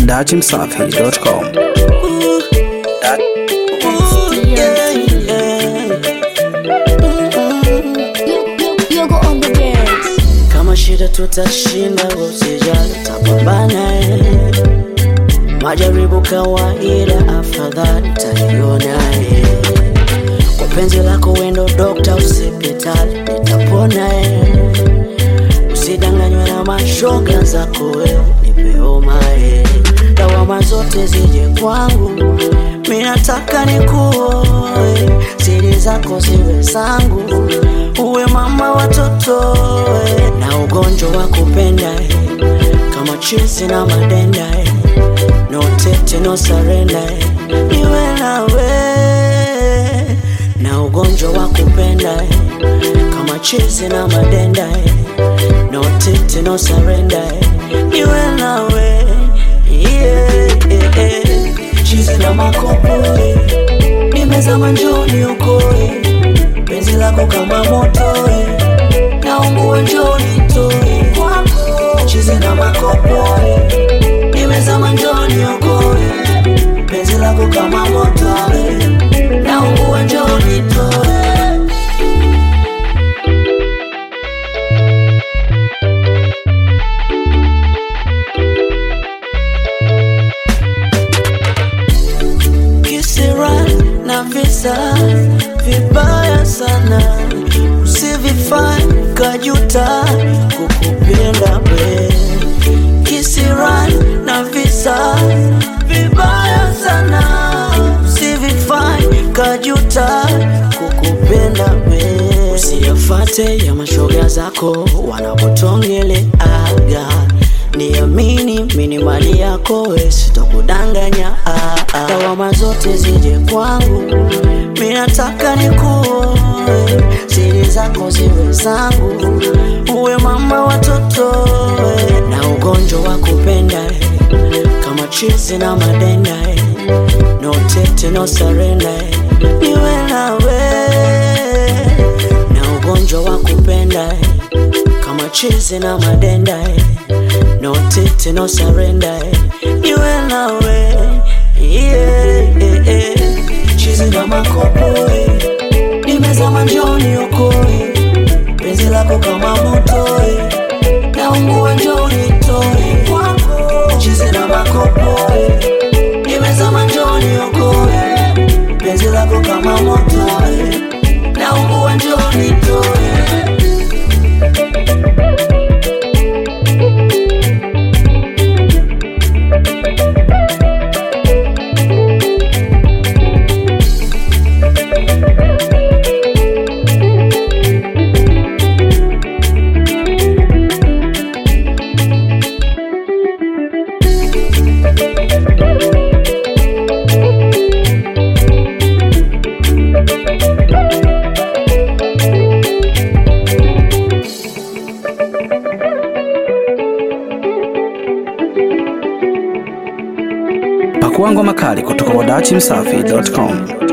dachimsafi.com. Yogo on the beats. kama shida tutashinda, usijali, tapambana eh. Majaribu kawaida, afadhali taliona eh. Kwa penzi lako wendo dokta, usipitali, nitapona eh. Usidanganywe na mashoga zako wewe, nipe homa eh. Lawama zote zije kwangu, mi nataka nikuoe, siri zako ziwe zangu, uwe mama watoto eh. na ugonjwa wa kupenda eh. kama chizi na madenda eh. no tete no surrender eh. niwe nawe na ugonjwa wa kupenda eh. kama chizi na madenda eh. no tete no surrender eh. niwe nawe yeah, yeah, yeah. chizi na makopo eh. nimezama njoni ukoe penzi lako kama moto eh. naungua njoni toe kwako chizi na makopo eh. nimezama njoni ukoe penzi lako kama moto eh. naungua njoni toe kisira na visa vibaya sana, usivifanye kajuta kukupenda we. Kisira na visa vibaya sana, usivifanye kajuta kukupenda we. Usiyafate ya mashoga zako wanapotongeleaga niamini mini mali yako we sitokudanganya ah, ah. lawama zote zije kwangu mi nataka nikuoe siri zako ziwe zangu uwe mama watoto we na ugonjwa wa kupenda eh, kama chizi na madenda eh, no tete no surrender eh, niwe nawe na ugonjwa wa kupenda eh, kama chizi na madenda eh, no tete no surrender eh, niwe nawe yeah, yeah, yeah. chizi na makopo eh, nimezama njoni ukoe penzi lako kama moto eh, naungua njoni toe kwako chizi na makopo eh, nimezama njoni ukoe penzi lako kama moto eh, naungua njoni toe Pakua ngoma kali kutoka kwa dachimsafi.com.